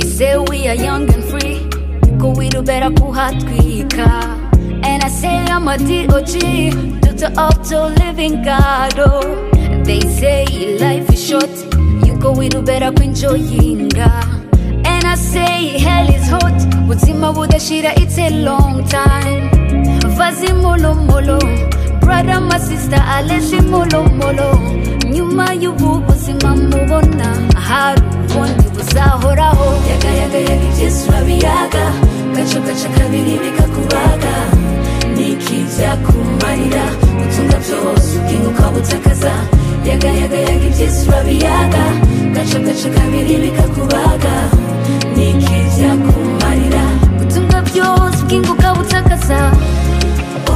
say we are young and free ko wirubera kuhatwika and i say i'm a dog doctor of to living god oh. they say life is short you ko wirubera kwinjoyinga and i say hell is hot buzima budashira it's a long time vazimulumulo brother my sister aleshimulumulo nyuma y'ubu buzima mubona hari ubundi buzahoraho yagayagayaga iby'isi urabiyaga gace gace kabiri bikakubaga niki byakumarira gutunga byose ubwinga ukabutakaza yagayagayaga iby'isi urabiyaga gace gace kabiri bikakubaga niki byakumarira gutunga byose ubwinga ukabutakaza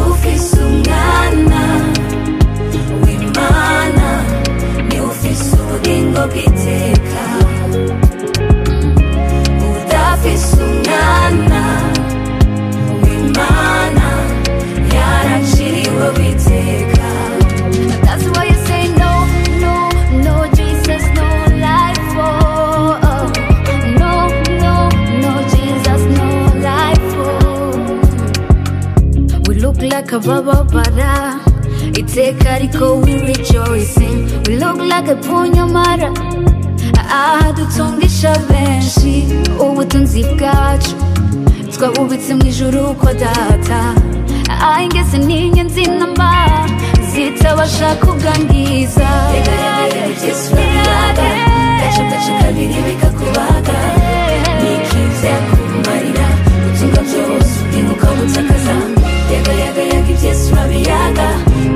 ufise umwana w'imana ni ufise ubugingo bw'iteka udafise umwana w'imana yaraciriwe witeka That's why you say no, no, no, Jesus, no life for. No, no, no, Jesus, no life for. We look like a baba bara. It's a carico, we rejoicing. We look like a punyamara. ahadutungisha benshi ubutunzi bwacu twabubitse mu ijuru ko data ahingese n'inyenzi namba zitabasha kugangiza yagayagayaga iby'isi urabiyaga gace gace kabiri bikakubaga niki byakumarira gutunga byose ubwinga ukabutakaza yagayagayaga iby'isi urabiyaga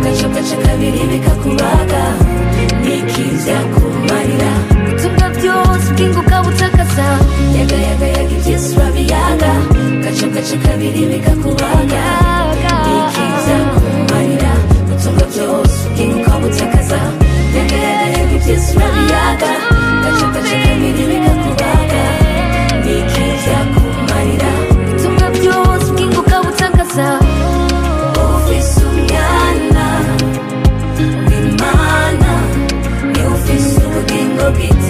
gace gace kabiri bikakubaga niki byakumarira ubutumwa byose ubwingo ukabutakaza yagayagayaga iby'isi urabiyaga gace gace kabiri bikakubaga niki byakumarira gutunga byose ubwinga ukabutakaza yagayagayaga iby'isi urabiyaga gace gace kabiri bikakubaga niki byakumarira ubutumwa byose ubwingo ukabutakaza ufise umwana w'imana ni ufise ubugingo bw'iteka